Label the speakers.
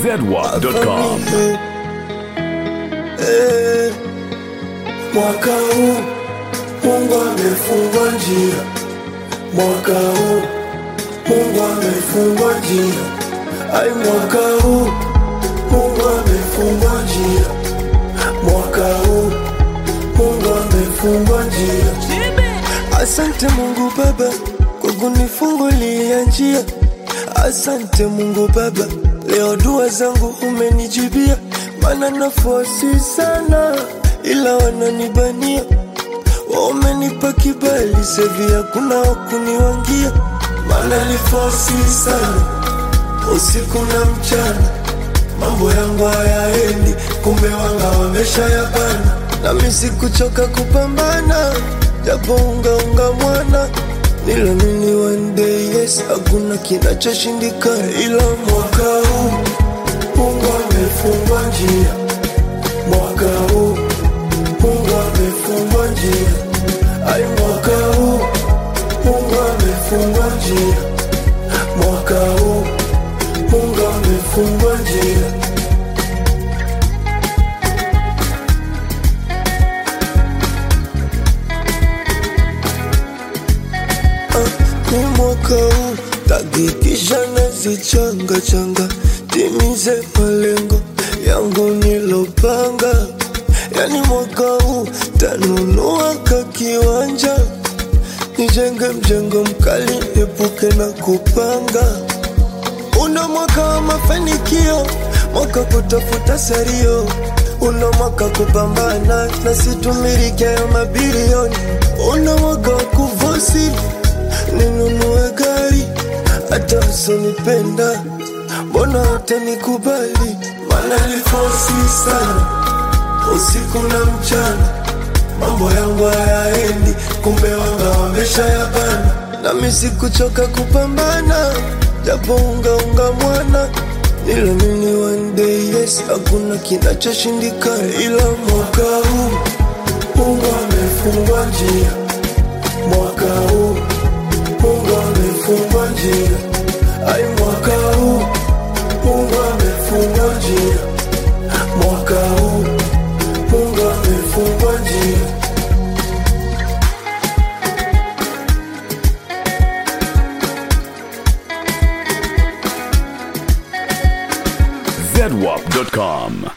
Speaker 1: zedwap.com.
Speaker 2: Eh, mwaka huu Mungu amefungua njia, mwaka huu Mungu amefungua njia, ai, mwaka huu Mungu amefungua njia, mwaka huu Mungu amefungua njia. Asante Mungu Baba kwa kunifungulia njia. Asante Mungu Baba, leo dua zangu umenijibia, maana nafosi sana, ila wananibania. Wamenipa kibali sevi, hakuna wakuniwangia, maana nifosi sana usiku na mchana, mambo yangu hayaendi, kumbe wanga wamesha yabana, nami sikuchoka kupambana, japo ungaunga mwana Nilamini one day yes, hakuna kinachoshindikana, ila mwaka huu Mungu amefungua njia, mwaka huu Mungu amefungua njia, ai, mwaka huu Mungu amefungua njia, mwaka huu Mungu amefungua njia. ni mwaka huu takikisha nazichanga changa timize malengo yangu nilopanga, yani mwaka huu tanunua ka kiwanja nijenge mjengo mkali epuke na kupanga. Una mwaka wa mafanikio, mwaka kutafuta sario, una mwaka kupambana na situmiliki hayo mabilioni, una mwaka wa kuvosi ninunue gari hata usinipenda, mbona utanikubali? Maana nifosi sana usiku na mchana, mambo yangu hayaendi, kumbe wanga wamesha yabana, nami sikuchoka kupambana, japo ungaunga mwana nilamini one day yes, hakuna kinachoshindikana, ila mwaka huu Mungu amefungua njia, mwaka huu Mungu amefungua njia, ai, mwaka huu Mungu amefungua njia, mwaka huu Mungu amefungua njia.
Speaker 1: zedwap.com.